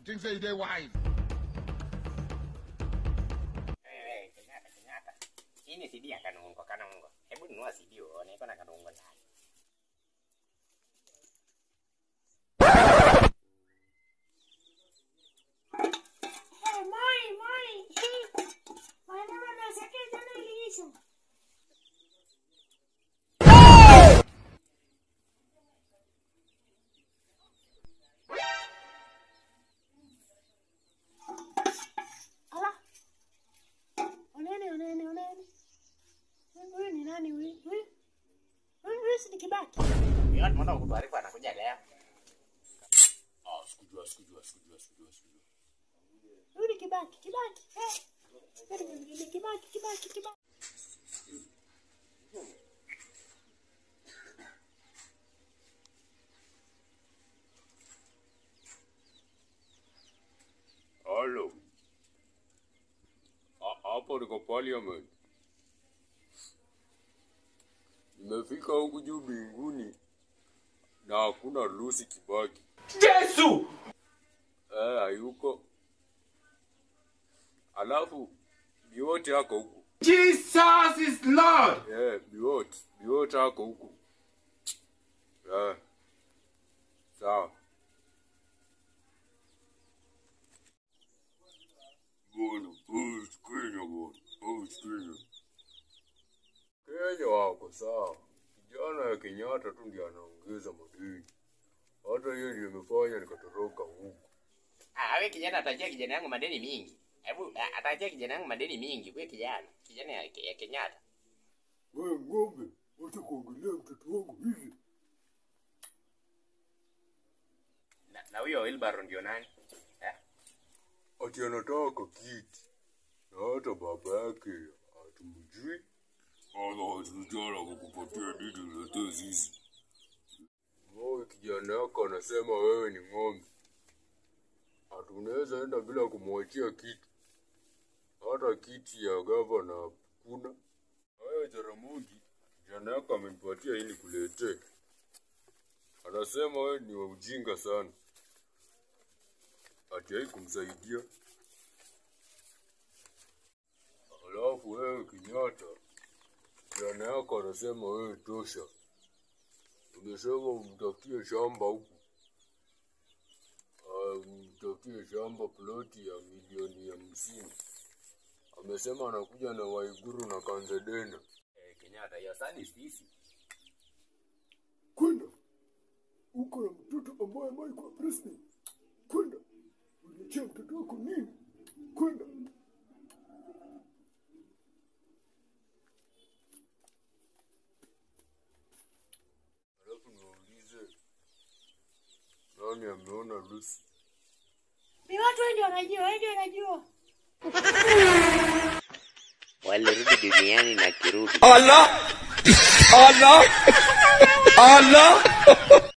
think say they wise. Eh, Kenyatta, Kenyatta. Hii ni CD ya Kanungo, Kanungo. Hebu nunua CD uone iko na Kanungo ndani. Hey, Moi, Moi. Wanyama na sake jana iliisha. Ala. Oneni, oneni, oneni. Huyu ni nani huyu? Huyu? Huyu huyu si ni Kibaki. Yeye tumeona kutuarifu atakuja leo. Ah, sikujua, sikujua, sikujua, sikujua, sikujua. Huyu ni Kibaki, Kibaki. Eh. Huyu ni ni Kibaki, Kibaki, Kibaki. Halo. Ha- Hapo niko parliament. Nimefika huku juu mbinguni na hakuna Lucy Kibaki. Yesu! Eh, hayuko. Alafu Biwote ako huku. Jesus is Lord! Eh, Biwote, Biwote ako huku. Eh. Sawa. Bwana, post Kenya bwana, post Kenya. Kenya wako sawa. Kijana ya Kenyatta tu ndiye anaongeza madeni. Hata hiyo ndio imefanya nikatoroka huku. Ah, wewe kijana atajia kijana yangu madeni mingi. Hebu ah, atajia kijana yangu madeni mingi. Wewe kijana, kijana ya, ya Kenyatta. Wewe ng'ombe, wacha kuongelea mtoto wangu hivi. Na, na huyo Wilbaro ndio nani? Eh? Ati anataka kiti. Na hata baba yake hatumjui. Wala hatujala kukupatia didi uletee sisi. Wewe kijana yako anasema wewe ni ng'ombe. Hatunaweza enda bila kumwachia kitu. Hata kiti ya gavana hakuna. Wewe Jaramogi, kijana yako amenipatia ili kuletee. Anasema wewe ni wa ujinga sana. Ati hai kumsaidia. Alafu wewe Kenyatta, kijana yako anasema wewe tosha. Umesema umtafutie shamba huku, Ah, umtafutie shamba ploti ya milioni hamsini. Amesema anakuja na Waiguru na Kanzedena. Eh, Kenyatta, hiyo sani sisi. Kwenda uko na mtoto ambaye amewahi kuwa president. Kwenda uliachia mtoto wako nini? Kwenda alafu niwaulize nani ameona Lucy? Ni watu wengi wanajua, wengi wanajua. Walirudi duniani na kirudi. Allah! Allah! Allah!